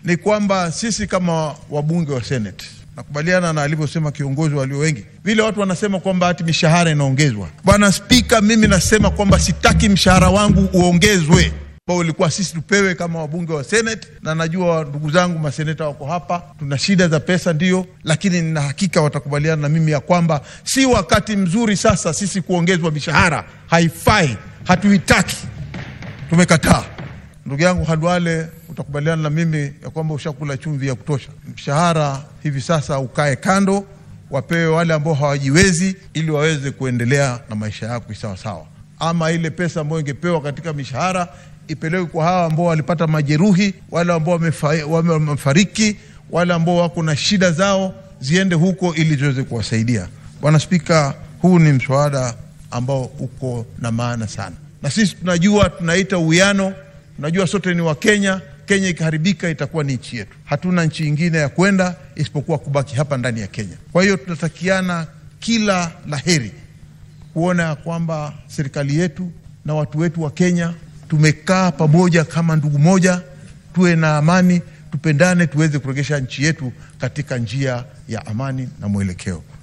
ni kwamba sisi kama wabunge wa Senate nakubaliana na alivyosema kiongozi walio wengi, vile watu wanasema kwamba hati mishahara inaongezwa. Bwana Spika, mimi nasema kwamba sitaki mshahara wangu uongezwe ambao ulikuwa sisi tupewe kama wabunge wa Senate, na najua ndugu zangu maseneta wako hapa, tuna shida za pesa ndio, lakini nina hakika watakubaliana na mimi ya kwamba si wakati mzuri sasa sisi kuongezwa mishahara. Haifai, hatuitaki, tumekataa. Ndugu yangu Halwale, utakubaliana na mimi ya kwamba ushakula chumvi ya kutosha. Mshahara hivi sasa ukae kando, wapewe wale ambao hawajiwezi, ili waweze kuendelea na maisha yao kisawasawa. Ama ile pesa ambayo ingepewa katika mishahara ipelekwe kwa hawa ambao walipata majeruhi, wale ambao wamefariki, wale ambao wako na shida zao, ziende huko ili ziweze kuwasaidia. Bwana Spika, huu ni mswada ambao uko na maana sana, na sisi tunajua, tunaita uwiano, tunajua sote ni Wakenya. Kenya ikiharibika itakuwa ni nchi yetu, hatuna nchi ingine ya kwenda isipokuwa kubaki hapa ndani ya Kenya. Kwa hiyo tunatakiana kila laheri kuona ya kwamba serikali yetu na watu wetu wa Kenya tumekaa pamoja kama ndugu moja, tuwe na amani, tupendane, tuweze kuregesha nchi yetu katika njia ya amani na mwelekeo.